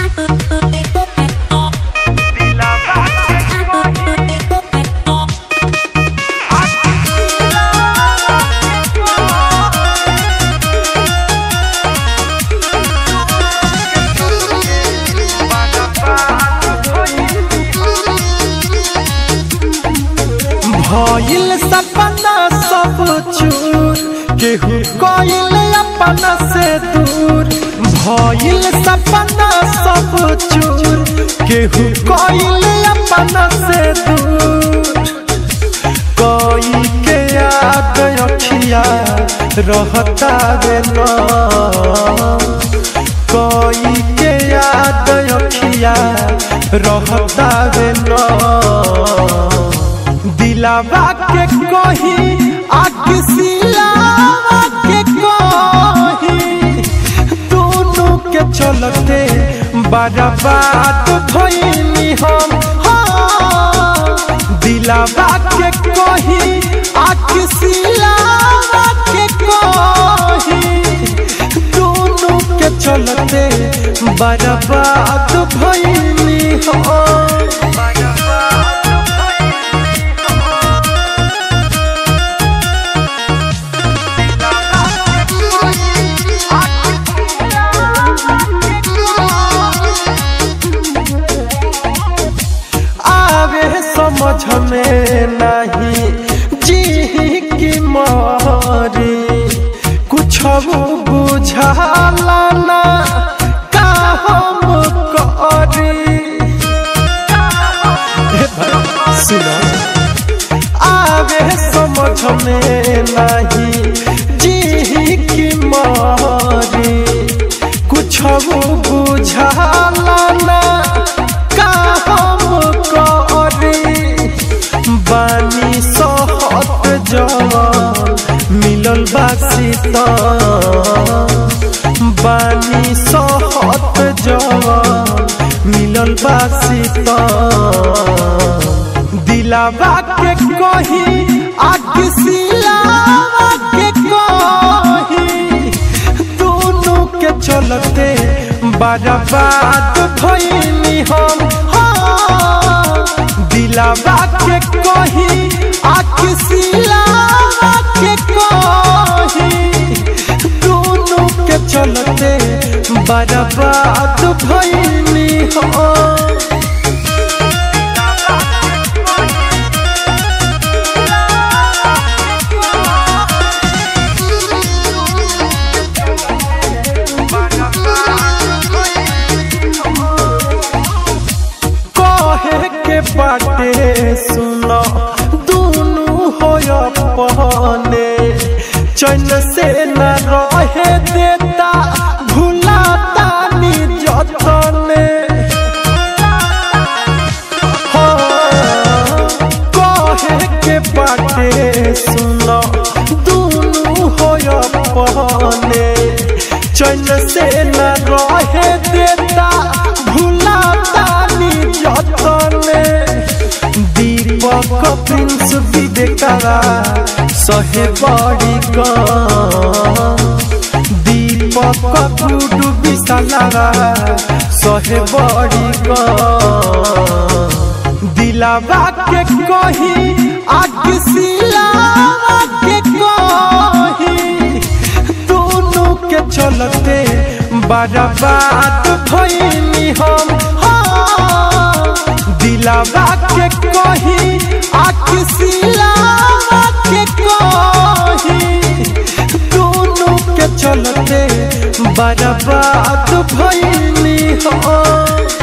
भइल सपना सब चूर केहू कइल अपना से दूर भइल सपना सब चूर केहू कइल अपना से दूर कोई के याद अखिया रहता रे न कोई के याद अखिया रहता रे न दिलावा के कही आकिसिलावा के कही दोनों के चलते बर्बाद भइनी हम हाँ। दिलावा के कही आकिसिलावा के कही दोनों के चलते बर्बाद भइनी हम आवे समझ में नहीं जी की मारी कुछ बुझाला ना का हम करी हे भाई, सुनो आवे समझ में नहीं जी की मारी कुछ बुझाला ना का हम करी बानी सहत जवान मिलल बा बानी सहत जवान मिलल बा दिलावा के कही आकिसिलावा के कही दोनों के चलते बर्बाद भइनी हम हाँ। दिलावा के कही आकिसिलावा के कही दोनों के चलते बर्बाद भइनी हम कहे के बाटे सुनो दोनों हो अपने चैन से न रहे देता भुलाता नी जतने हाँ, कहे के बाटे सुनो दोनों हो अपने चैन से न रहे देता भुलाता नी जतने दीपक प्रिंस विवेकरा सहे बड़ी गम दीपक गुडू विशालरा सहे बड़ी गम दिलावा के कही आकिसिलावा के कही दोनों के चलते बर्बाद भइनी हम हाँ। दिलावा के कही आकिसिलावा के कही दोनों के चलते बर्बाद भइनी हम